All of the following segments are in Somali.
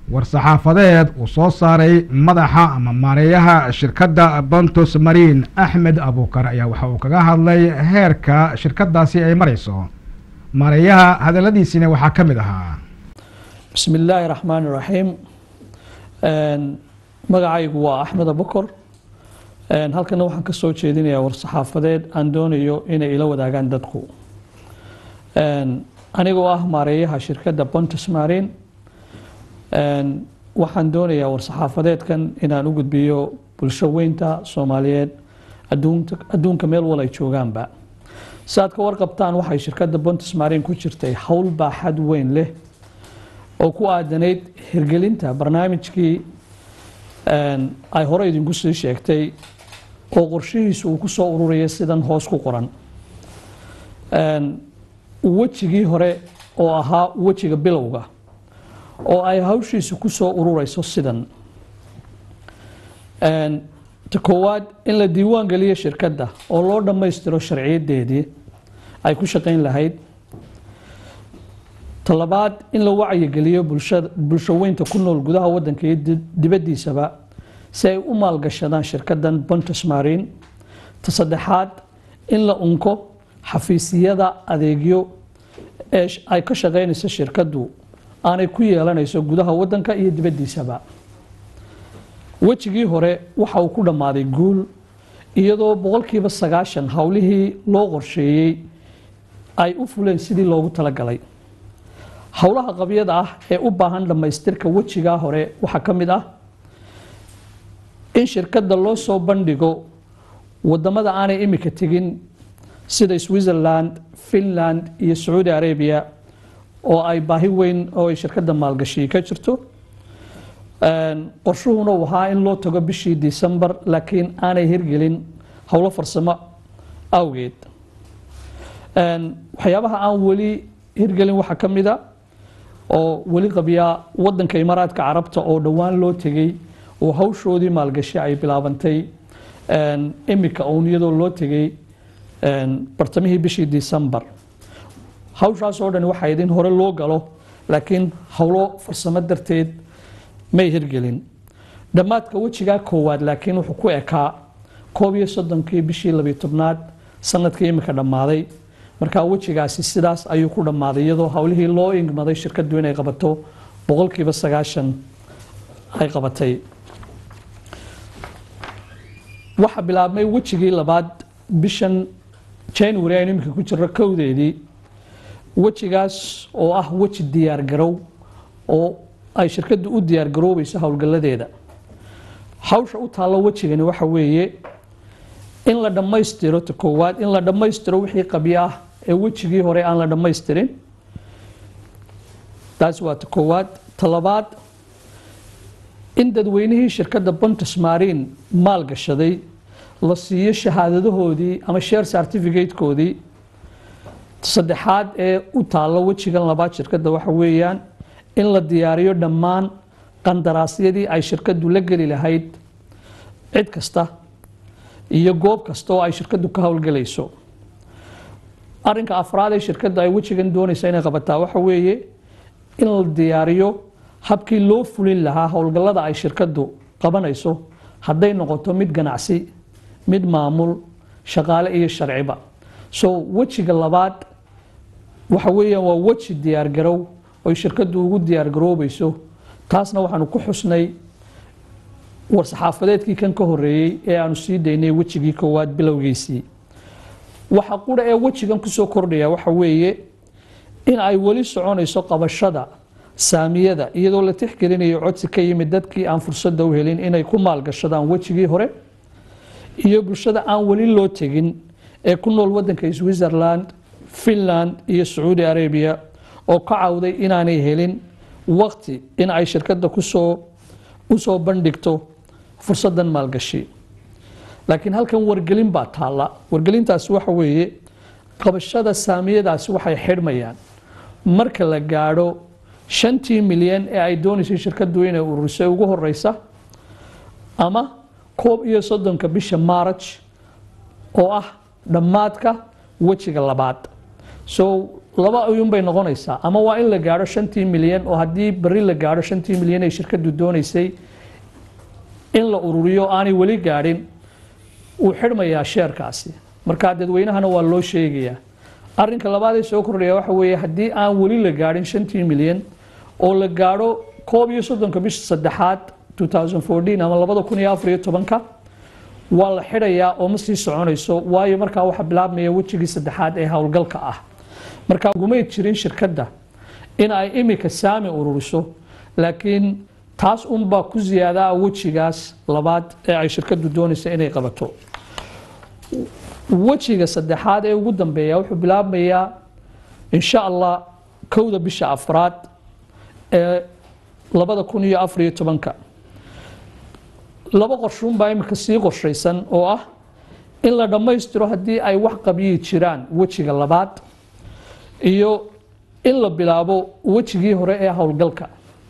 war-saxaafadeed uu soo saaray madaxa ama maareeyaha shirkadda bontos marine axmed abuukar ayaa waxa uu kaga hadlay heerka shirkadaasi ay marayso maareeyaha hadaladiisina waxaa ka mid ahaa bismi illaahi raxmaani raxiim magacaygu waa axmed abukor halkana waxaan ka soo jeedinayaa war-saxaafadeed aan doonayo inay ila wadaagaan dadku anigoo ah maareeyaha shirkadda bontus marine waxaan doonayaa war-saxaafadeedkan inaan u gudbiyo bulsho weynta soomaaliyeed adduunka meel wal ay joogaanba si aad ka warqabtaan waxay shirkadda bontus marine ku jirtay howl baaxad weyn leh oo ku aadanayd hirgelinta barnaamijkii ay hore idinku sii sheegtay oo qorshihiisu uu ku soo ururaya sidan hoos ku qoran wejigii hore oo ahaa wejiga bilowga oo ay hawshiisu ku soo ururayso sidan ta koowaad in la diiwaan geliyo shirkadda oo loo dhammaystiro sharciyadeedii ay ku shaqayn lahayd ta labaad in la wacyigeliyo bulsho weynta ku nool gudaha waddanka iyo dibaddiisaba si ay u maalgashadaan shirkaddan bontus marine ta saddexaad in la unko xafiisyada adeegyo ee ay ka shaqaynayso shirkaddu aanay ku yeelanayso gudaha waddanka iyo dibaddiisaba wejigii hore waxa uu ku dhammaaday guul iyadoo boqolkiiba sagaashan howlihii loo qorsheeyey ay u fuleen sidii loogu talagalay howlaha qabyada ah ee u baahan dhammaystirka wejigaa hore waxaa ka mid ah in shirkadda loo soo bandhigo wadamada aanay imika tegin sida switzerland finland iyo sacuudi arabia oo ay baahi weyn oo ay shirkadda maalgashi ka jirto qorshuhuna uu ahaa in loo tago bishii december laakiin aanay hirgelin howlo farsamo awgeed waxyaabaha aan weli hirgelin waxaa ka mid a oo weli qabyaa wadanka imaaraadka carabta oo dhowaan loo tegey oo hawshoodii maalgashi ay bilaabantay imika uun iyadoo loo tegey bartamihii bishii december hawshaas oo dhan waxayd in hore loo galo laakiin howlo farsamo darteed may hirgelin dhammaadka wejigaa koowaad laakiin wuxuu ku ekaa koob iyo soddonkii bishii labiyo tobnaad sanadkii imika dhammaaday markaa wejigaasi sidaas ayuu ku dhammaaday iyadoo howlihii loo ingmaday shirkaddu inay qabato boqolkiiba sagaashan ay qabatay waxaa bilaabmay wejigii labaad bishan january aynu iminka ku jirro kowdeedii wejigaas oo ah weji diyaargarow oo ay shirkaddu u diyaargaroobayso howlgalladeeda hawsha u taallo wejigani waxa weeye in la dhammaystiro ta koowaad in la dhammaystiro wixii qabyo ah ee wejigii hore aan la dhammaystirin taas waa ta koowaad ta labaad in dadweynihii shirkadda bontus marine maal gashaday la siiyo shahaadadahoodii ama share certificatekoodii saddexaad ee u taallo wejigan labaad shirkadda waxa weeyaan in la diyaariyo dhammaan qandaraasyadii ay shirkaddu la geli lahayd cid kasta iyo goob kasta oo ay shirkaddu ka howlgelayso arinka afraad ee shirkadda ay wejigan doonaysa inay qabataa waxa weeye in la diyaariyo habkii loo fulin lahaa howlgallada ay shirkaddu qabanayso hadday noqoto mid ganacsi mid maamul shaqaale iyo sharciba so wejiga labaad waxa weeyaan waa weji diyaargarow oy shirkaddu ugu diyaargaroobayso taasna waxaanu ku xusnay war-saxaafadeedkii kan ka horeeyey ee aanu sii daynay wejigii koowaad bilowgiisii waxa qura ee wejigan kusoo kordhaya waxa weeye in ay weli soconayso qabashada saamiyada iyadoo la tixgelinayo codsi ka yimid dadkii aan fursadda u helin inay ku maalgashadaan wejigii hore iyo bulshada aan weli loo tegin ee ku nool wadanka switzerland finland iyo sacuudi arabia oo ka cawday inaanay helin waqti in ay shirkadda kusoo usoo bandhigto fursadan maalgashi laakiin halkan wargelin baa taalla wargelintaasi waxa weeye qabashada saamiyadaasi waxay xidhmayaan marka la gaadho shantii milyan ee ay doonaysay shirkaddu inay ururisay ugu horeysa ama koob iyo soddonka bisha maaraj oo ah dhammaadka wejiga labaad so laba ayuun bay noqonaysaa ama waa in la gaadho shantii milyan oo haddii beri la gaadho shantii milyan ay shirkadu doonaysay in la ururiyo aanay weli gaadhin wuu xidhmayaa sheerkaasi marka dadweynahana waa loo sheegayaa arinka labaad ee soo kordhaya waxa weeye haddii aan weli la gaadhin shantii milyan oo la gaadho koob iyo soddonka bisha saddexaad 2014 ama labada kun iyo afar iyo tobanka waa la xidhayaa oo ma sii soconayso waayo markaa waxaa bilaabmaya wejigii saddexaad ee howlgalka ah marka ugumay jirin shirkadda in ay imika saami ururiso laakiin taas unbaa ku ziyaadaa wejigaas labaad ee ay shirkaddu doonaysa inay qabato wejiga saddexaad ee ugu dambeeya wuxuu bilaabmayaa insha allah kowda bisha afraad ee labada kun iyo afar iyo tobanka laba qorshuunbaa imika sii qorshaysan oo ah in la dhammaystiro haddii ay wax qabyihi jiraan wejiga labaad iyo in la bilaabo wejigii hore ee howlgalka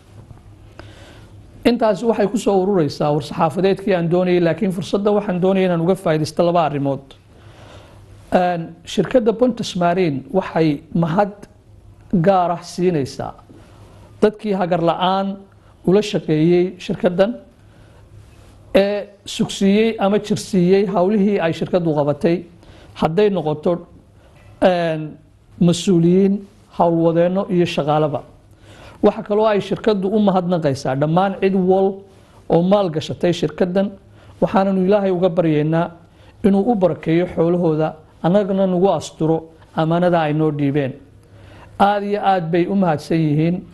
intaasi waxay ku soo urureysaa war-saxaafadeedkii aan doonayay laakiin fursadda waxaan doonaya inaan uga faaidaysto laba arrimood shirkadda pontus marin waxay mahad gaar ah siinaysaa dadkii hagar la-aan ula shaqeeyey shirkaddan ee sugsiiyey ama jirsiiyey howlihii ay shirkaddu qabatay hadday noqoto mas-uuliyiin howlwadeenno iyo shaqaalaba waxa kaloo ay shirkaddu u mahadnaqaysaa dhammaan cid wal oo maal gashatay shirkaddan waxaananu ilaahay uga baryaynaa inuu u barakeeyo xoolahooda annagana nagu asturo ammaanada ay noo dhiibeen aada iyo aad bay u mahadsan yihiin